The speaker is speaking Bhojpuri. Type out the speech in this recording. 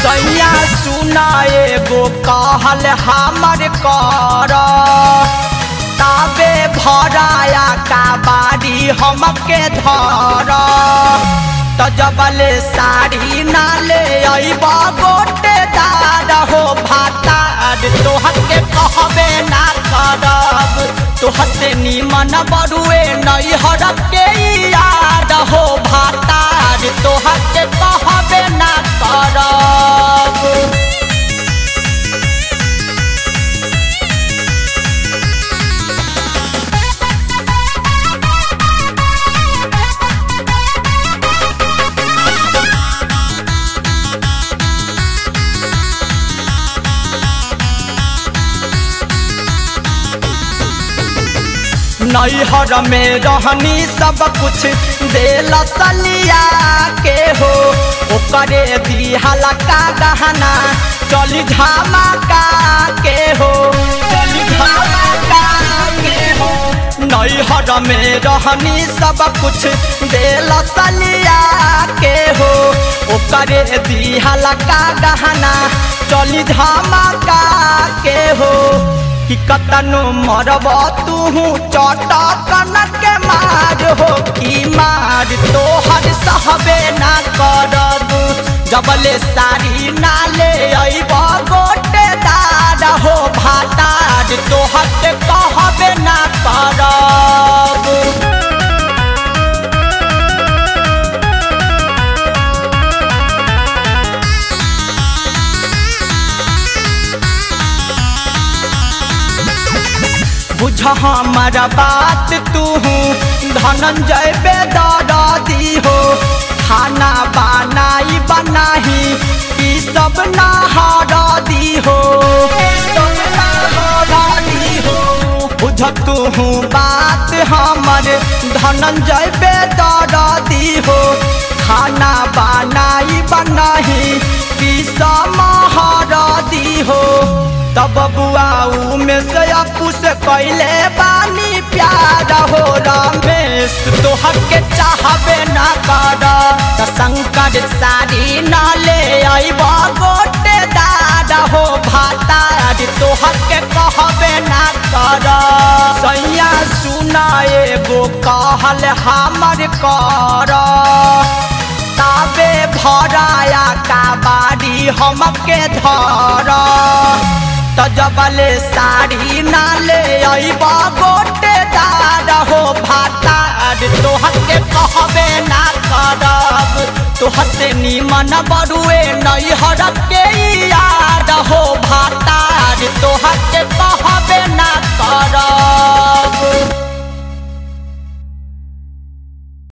सैया सुनाए गो कहल हमर कर ताबे भराया का बारी हमके धर त जबले साड़ी नाले अइबा गोटे दार हो भातार तोहर के कहबे ना करब तोहर से निमन बरुए नैहर के याद हो भातार तोहर के कहबे ना करब नैहर में रहनी सब कुछ देल सलिया के हो ओकरे दिहला का गहना चली धमाका के हो चली धमाका के हो नैहर में रहनी सब कुछ देल सलिया के हो ओकरे दिहला का गहना चली धमाका के हो कि कतनो मरब तूहू चटकन के मार हो कि मार तोहर सहबे ना करब जबले साड़ी नाले अइब गोटे दार हो भातार तोहर के कहबे ना करब बुझ हमारा बात तू धनंजय बेदरदी हो खाना बनाई बनाही ई सब नहरदी हो बुझ तू बात हमर धनंजय बेदरदी हो खाना बनाई बनाही ई सब महरदी हो तब बुआऊ में से अपू से कैले बानी प्यार हो रमेश तोहर के चाहबे ना कर त शंकर साड़ी न ले अइब गोटे दाद हो भातार तोहर के कहबे ना कर सैया सुनाए गो कहल हमर कर ताबे भराया का बारी हमके धर त जबले साड़ी नाले अइब गोटे दार हो भातार तोहर के कहबे ना करब तोहर से निमन बरुए नैहर के याद हो भाता